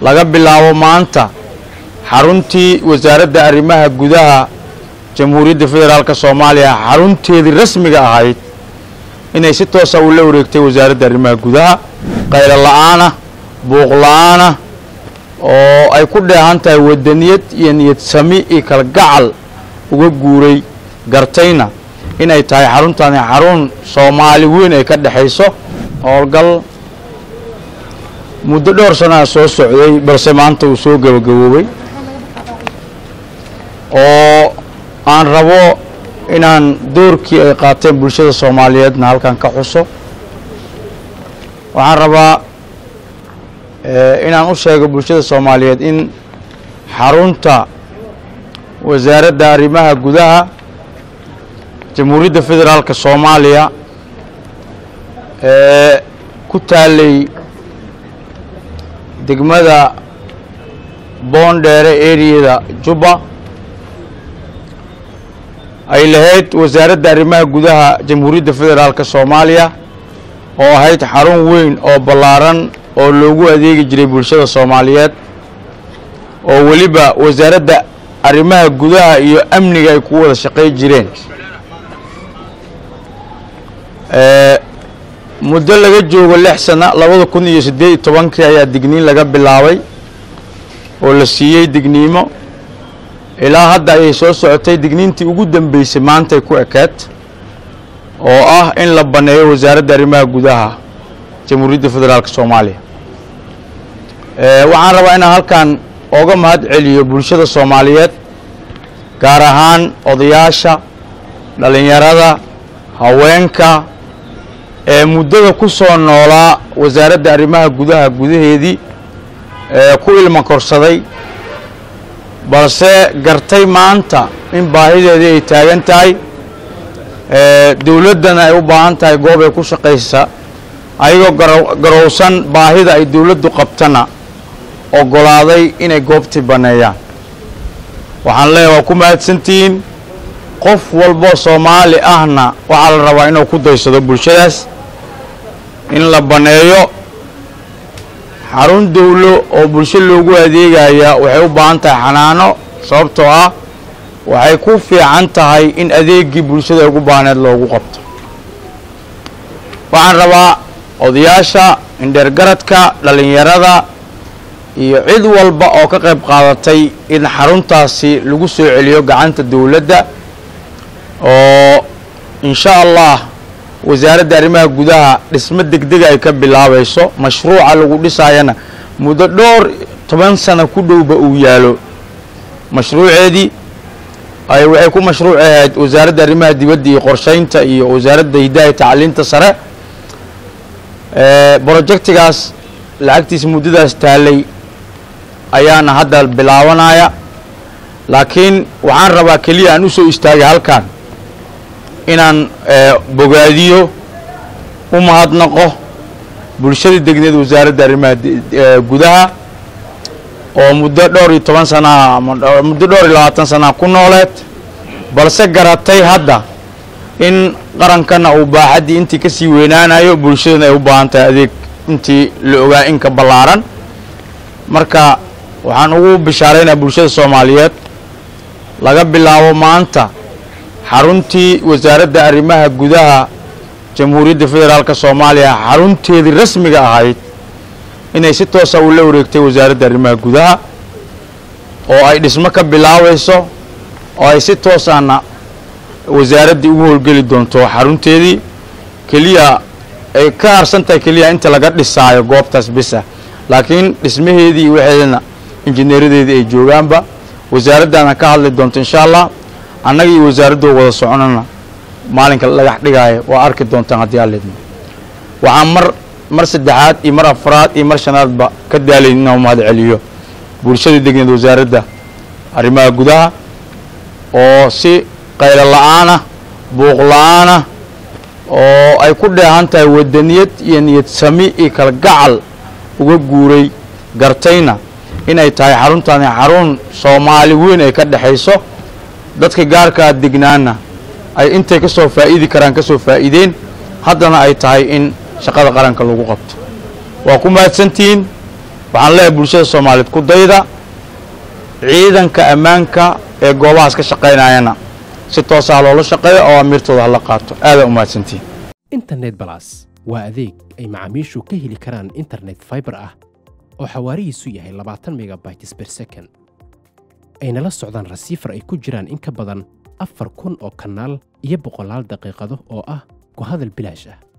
laga bilaabo maanta xaruntii wasaaradda arrimaha gudaha jamhuuriyadda federaalka soomaaliya xarunteedii rasmiga ahayd inay si toosa ula wareegtay wasaaradda arrimaha gudaha qaylo la-aanah buuq la-aanah oo ay ku dheehan tahay wadaniyad iyo niyad sami iyo kalgacal uga guuray gartayna inay tahay xaruntani xarun soomaali weyn ay ka dhexayso howlgal muddo dhowr sanaa soo socday balse maanta uu soo gabagaboobay oo aan rabo inaan doorkii ay qaateen bulshada soomaaliyeedna halkan ka xuso waxaan rabaa inaan u sheego bulshada soomaaliyeed in xarunta wasaaradda arrimaha gudaha jamhuuriyadda federaalka soomaaliya ee ku taalay degmada boondheere eriyada jubba ay lahayd wasaaradda arrimaha gudaha jamhuuriyadda federaalka soomaaliya oo ahayd xarun weyn oo ballaaran oo loogu adeegi jiray bulshada soomaaliyeed oo weliba wasaaradda arrimaha gudaha iyo amniga ay ku wada shaqay jireen muddo laga joogo lix sana labada kun iyo siddeed iyo tobankii ayaa digniin laga bilaabay oo la siiyey digniimo ilaa hadda ayay soo socotay digniintii ugu dambeysay maantay ku ekeed oo ah in la banneeyo wasaaradda arrimaha gudaha jamhuuriyadda federaalka soomaaliya waxaan rabaa inaan halkan ooga mahad celiyo bulshada soomaaliyeed gaar ahaan odayaasha dhallinyarada haweenka ee muddada ku soo noolaa wasaaradda arrimaha gudaha gudaheedii ee ku ilma korsaday balse gartay maanta in baahideedii ay taagan tahay dowladdana ay u baahan tahay goob ay ku shaqaysa ayagoo garowsan baahida ay dowladdu qabtana oggolaaday inay goobtii banneeyaan waxaan leeyahay waa ku mahadsantihiin qof walboo soomaali ahna waxaa la rabaa inuu ku daysado bulshadaas in la banneeyo xarun dowlo oo bulsho loogu adeegaya waxay u baahan tahay xanaano sababtoo ah waxay ku fiican tahay in adeegii bulshada ugu baahneed loogu qabto waxaan rabaa odayaasha indheergaradka dhallinyarada iyo cid walba oo ka qayb qaadatay in xaruntaasi lagu soo celiyo gacanta dowladda oo insha allah wasaaradda arrimaha gudaha dhismo degdega ay ka bilaabayso mashruuca lagu dhisaayana muddo dhowr toban sano ku dhowba uu yaalo mashruuceedii ay waxay ku mashruuc ahayd wasaaradda arrimaha dibadda iyo qorshaynta iyo wasaaradda hidaaya tacliinta sare brojectigaas lacagtiisa muddadaas taalay ayaana hadda bilaabanaya laakiin waxaan rabaa keliya aan u soo istaagay halkan inaan bogaadiyo u mahadnaqo bulshada degneed wasaaradda arrimaha gudaha oo muddo dhowr iyo toban sanaa muddo dhowr iyo labaatan sanaa ku nooleed balse garatay hadda in qarankana uu baaxaddii intii ka sii weynaanayo bulshadana ay u baahan tahay adeeg intii la ogaa inka ballaaran marka waxaan ugu bishaaraynaa bulshada soomaaliyeed laga bilaabo maanta xaruntii wasaaradda arrimaha gudaha jamhuuriyadda federaalka soomaaliya xarunteedii rasmiga ahayd inay si toosa ula wareegtay wasaaradda arrimaha gudaha oo ay dhismo ka bilaabayso oo ay si toosana wasaaraddii ugu howlgeli doonto xarunteedii keliya ay ka harsan tahay keliya inta laga dhisaayo goobtaas bisa laakiin dhismaheedii iyo waxeedana injineeradeedii ay joogaanba wasaaraddaana ka hadli doonto insha allah annaga iyo wasaaraddoo wada soconana maalinka dhagax dhigaayo waa arki doontaan haddii alleedmo waxaan mar mar saddexaad iyo mar afraad iyo mar shanaadba ka daalayn inaan mahad celiyo bulshada degneed wasaaradda arrimaha gudaha oo si qaylo la-aanah buuq la-aanah oo ay ku dheehan tahay wadaniyad iyo niyad sami iyo kalgacal uga guuray gartayna inay tahay xaruntani xarun soomaali weyn ay ka dhexayso dadka gaarkaa degnaana ay intay ka soo faa'iidi karaan ka soo faa'iideen haddana ay tahay in shaqada qaranka lagu qabto waa ku mahadsantihiin waxaan leeyahay bulshada soomaaliyeed ku dayda ciidanka ammaanka ee goobahaas ka shaqaynayana si toosaa loola shaqeeyo oo amiirtooda hala qaato aadaa umahadsantihin internet balas waa adeeg ay macaamiishu ka heli karaan internet fiber ah oo xawaarihiisu yahay labaatan megabytes per second ayna la socdaan rasiifar ay ku jiraan in ka badan afar kun oo kanaal iyo boqolaal daqiiqado oo ah ku hadal bilaash ah